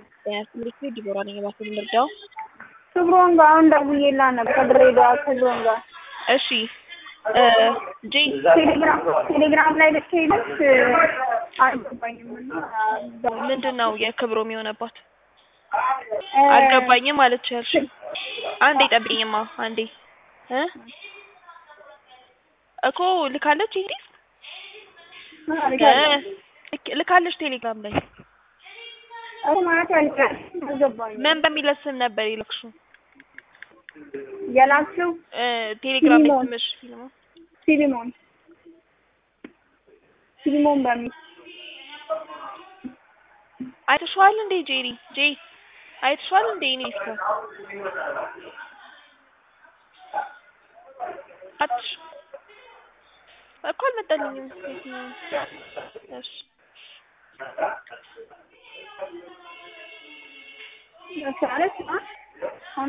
ስምሪት ዲቦራ ነኝ። እባክህ ምርዳው። ክብሮን ጋር አሁን ደውዬላት ነበር ከድሬዳዋ ክብሮን ጋር። እሺ ጄ ቴሌግራም ቴሌግራም ላይ ልትሄደች አልገባኝም እና ምንድን ነው የክብሮም የሆነባት አልገባኝም ማለት ያልሽ። አንዴ ጠብቂኝማ አንዴ እ እኮ ልካለች እንግዲህ ልካለች ቴሌግራም ላይ እኮ ማለት ያልቃል አልገባኝም። ምን በሚል ስም ነበር የላክሽው? የላክሽው እ ቴሌግራም ላይ ፊሊሞን። ስምሽ ፊልሞ ሲሊሞን ሲሊሞን በሚል አይተሽዋል እንዴ ጄሪ ጄ አይተሽዋል እንዴ እኔ እስከ አትሽ እኮ አልመጣልኝም። እሺ ማለት አሁን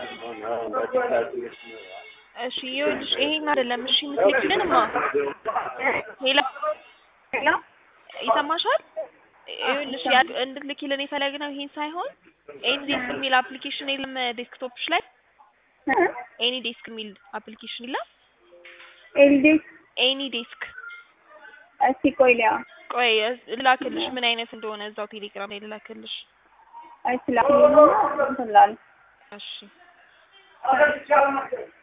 እሺ ይኸውልሽ ይሄን አይደለም እሺ የምትልኪልንማ ሌላ ሌላ ይሰማሻል? ይኸውልሽ ያ እንድትልኪልን የፈለግነው ይሄን ሳይሆን ኤኒ ዴስክ የሚል አፕሊኬሽን የለም ዴስክቶፕሽ ላይ ኤኒ ዴስክ የሚል አፕሊኬሽን የለም? ኤልዲ ኤኒ ዴስክ እስቲ ቆይ ሊያ ቆይ ልላክልሽ ምን አይነት እንደሆነ እዛው ቴሌግራም ላይ ልላክልሽ። አይስላም እንትን ላል እሺ